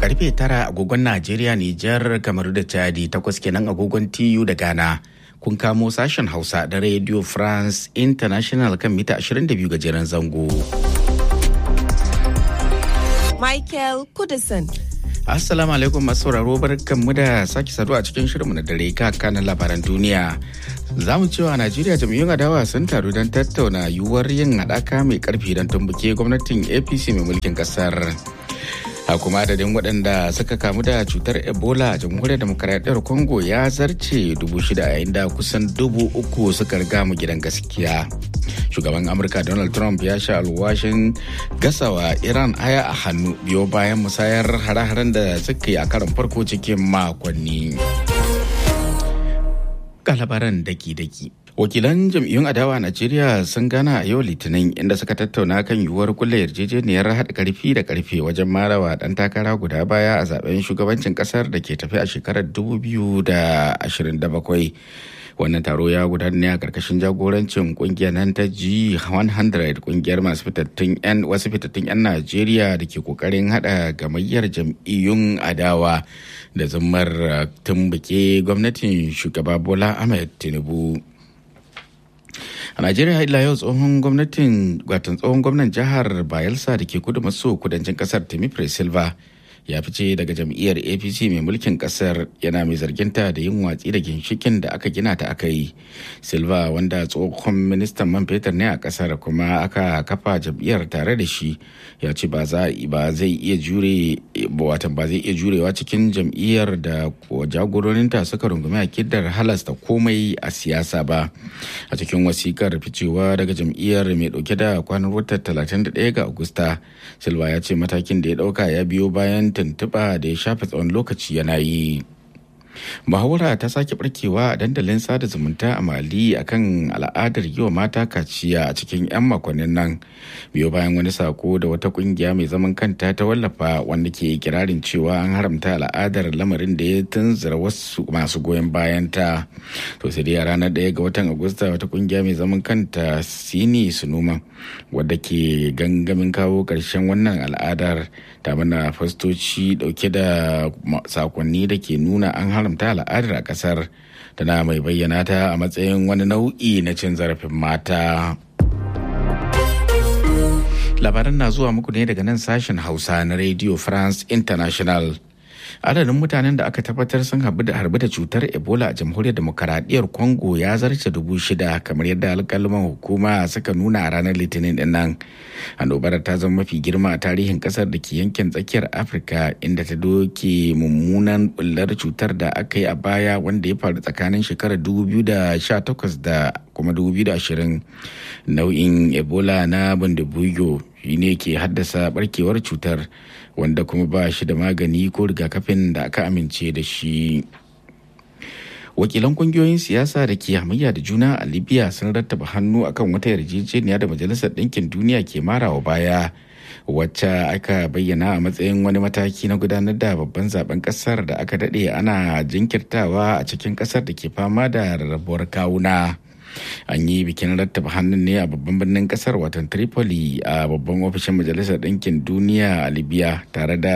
karfe tara agogon Najeriya, Nijar, Kamaru da Chadi takwas kenan agogon TU da Ghana. Kun kamo sashen Hausa da Radio France International kan mita 22 gajeren zango. Michael Kudison. Assalamu alaikum masu sauraro barkanmu da sake saduwa a cikin shirinmu na dare kanan labaran duniya. Za mu cewa Najeriya jam'iyyun adawa sun taru don tattauna yiwuwar yin haɗaka mai ƙarfi don tumbuke gwamnatin APC mai mulkin ƙasar. a kuma adadin waɗanda suka kamu da cutar ebola a jamhuriyar demokaradiyyar congo ya zarce dubu shida yayin da kusan dubu uku suka riga mu gidan gaskiya shugaban amurka donald trump ya sha alwashin gasawa iran aya a hannu biyo bayan musayar hare-haren da suka yi a karon farko cikin makonni labaran daki-daki wakilan jam'iyyun adawa a najeriya sun gana a yau litinin inda suka tattauna kan yiwuwar kulle yarjejeniyar haɗa karfi da karfe wajen marawa ɗan takara guda baya a zaben shugabancin ƙasar da ke tafi a shekarar 2027 wannan taro ya gudana ne a karkashin jagorancin kungiyar nan ta G100 kungiyar masu fitattun 'yan wasu fitattun 'yan Najeriya da ke kokarin hada gamayyar jam'iyyun adawa da zummar tumbuke gwamnatin shugaba Bola Ahmed Tinubu. a najeriya ila yau tsohon gwamnatin watan tsohon gwamnan jihar bayelsa da ke kudu maso kudancin kasar timipre silva ya fice daga jam'iyyar apc mai mulkin kasar yana mai zarginta da yin watsi da ginshikin da aka gina ta aka yi silva wanda tsohon ministan man fetur ne a kasar kuma aka kafa jam'iyyar tare da shi ya ce ba zai iya jure watan ba zai iya jurewa cikin jam'iyyar da jagororinta suka rungumi akidar halasta komai a siyasa ba a cikin wasikar ficewa daga jam'iyyar mai dauke da kwanan watan 31 ga agusta silva ya ce matakin da ya dauka ya biyo bayan tuntuɓa da ya shafe tsawon lokaci yana yi muhawara ta sake barkewa a dandalin sada zumunta a mali akan al'adar yi wa mata kaciya a cikin 'yan makonnin nan biyo bayan wani sako da wata kungiya mai zaman kanta ta wallafa wanda ke kirarin cewa an haramta al'adar lamarin da ya tunzura wasu masu goyon bayan ta to sai dai a ranar ɗaya ga watan agusta wata kungiya mai zaman kanta sini sunuma wadda ke gangamin kawo ƙarshen wannan al'adar ta mana fastoci dauke da sakonni da ke nuna an haramta al'adar a kasar tana mai bayyana ta a matsayin wani nau'i na cin zarafin mata labaran na zuwa muku ne daga nan sashen hausa na radio france international adadin mutanen da aka tabbatar sun harbi da harbi da cutar ebola a jamhuriyar demokaradiyyar congo ya zarce dubu shida kamar yadda alkalman hukuma suka nuna a ranar litinin din nan annobar ta zama mafi girma a tarihin kasar da ke yankin tsakiyar afirka inda ta doke mummunan bullar cutar da aka yi a baya wanda ya faru tsakanin shekarar 2018 da kuma 2020 nau'in ebola na bundabuyo ne ke haddasa barkewar cutar wanda kuma ba shi da magani ko rigakafin da aka amince da shi wakilan kungiyoyin siyasa da ke hamayya da juna a libya sun rattaba hannu akan wata yarjejeniya da majalisar ɗinkin duniya ke marawa baya wacce aka bayyana a matsayin wani mataki na gudanar da babban zaben kasar da aka daɗe ana jinkirtawa a cikin kasar da ke fama da rarrabuwar kawuna. an yi bikin rattaba hannun ne a babban birnin kasar watan tripoli a babban ofishin majalisar ɗinkin duniya a libya tare da